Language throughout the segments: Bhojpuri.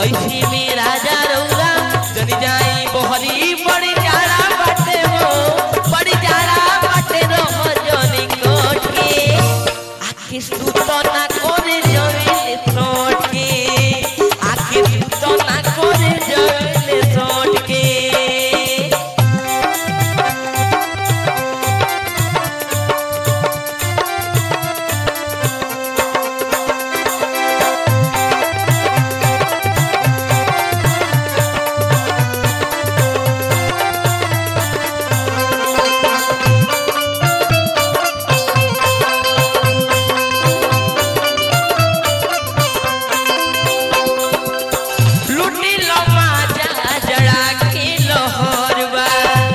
ऐसी में राजा रौरा जन जाई बहरी बड़ी जाड़ा बाटे हो बड़ी जाड़ा बाटे रह जनी कोठे आखि सुतो ना करे जवेले सोटके आखि सुतो ना करे जवेले सोटके लुटी लो माजा जड़ा के लोहरवा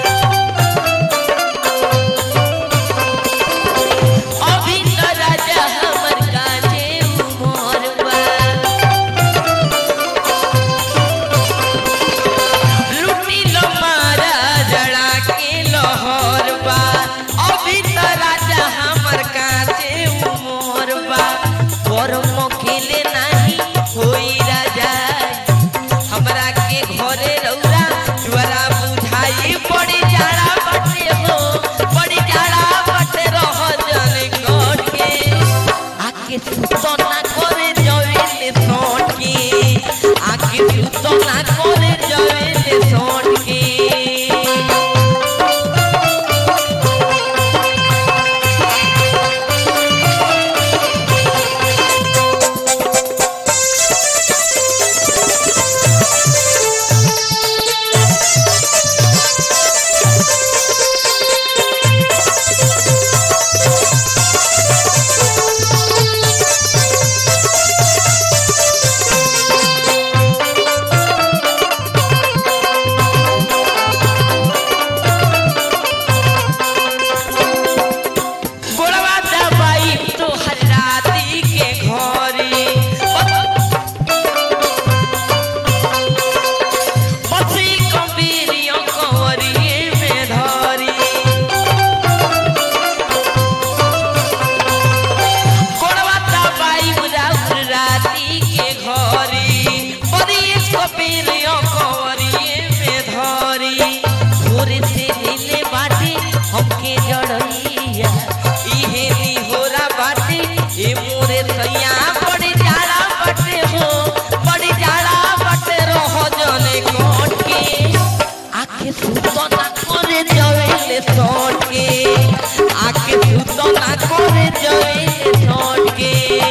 अभी तो राजा हमर काजे उमरवा लुटी लो मारा जड़ा के लोहरवा अभी तो राजा हमर काजे उमरवा गरम खेले नाही होई राजा हमरा के घरे रौरा जुआरा बुझाई बड़ी जाड़ा बटे हो बड़ी जाड़ा बटे रह जन कोट के आके सुतो ना करे जवेले सोट के आके सुतो ना करे जवेले सोट के गोड़वा दबाई तो हजराती के घरे पथरी कबीरियों कंवरिए में धरी गोड़वा दबाई उदाउर राती के घरे परी कबीरियों कंवरिए में धरी भोरे से नीले बाटे हमके जड़ैया इहे निहोरा बाटे ए मोरे सैया बड़ी जाड़ा बाटे हो बड़ी जाड़ा बाटे रह जने कोट के आखे सुतो ना करे जवेले सोट के आखे सुतो ना करे जवेले सोट के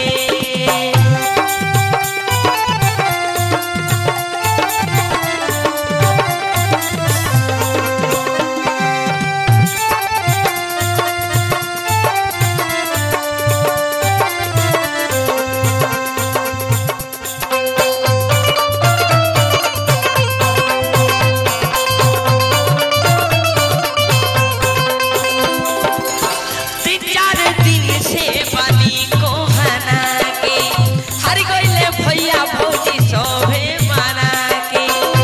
तीन चार दिन से पानी को हना के हर गइले भैया भौजी सभे माना के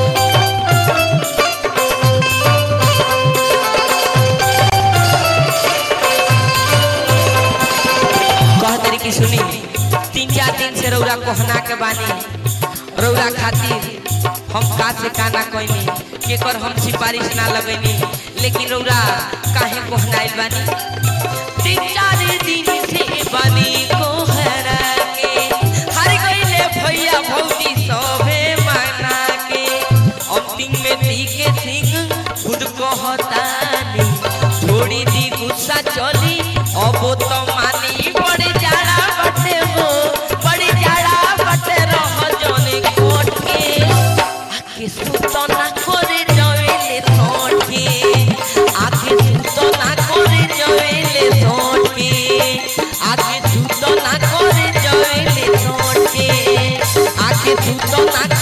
कह तरी की सुनी तीन चार दिन से रौरा कोहना के बानी रौरा खातिर हम का से काना कोइनी केकर हम सिफारिश ना लगैनी लेकिन रौरा काहे कोहनाइल बानी तीन चार दिन से बानी कोहरा के हर गइले भैया भौजी सभे माना के अंतिम में टीके सिंह खुद कहतानी थोड़ी दी गुस्सा चली अब तो मानी बड़ी जाड़ा बटे हो बड़ी जाड़ा बटे रह जने कोट के आके सुतो ना करे जवेले सोट के आके सुतो ना करे जवेले सोट के आके सुतो ना करे जवेले सोट के आके सुतो ना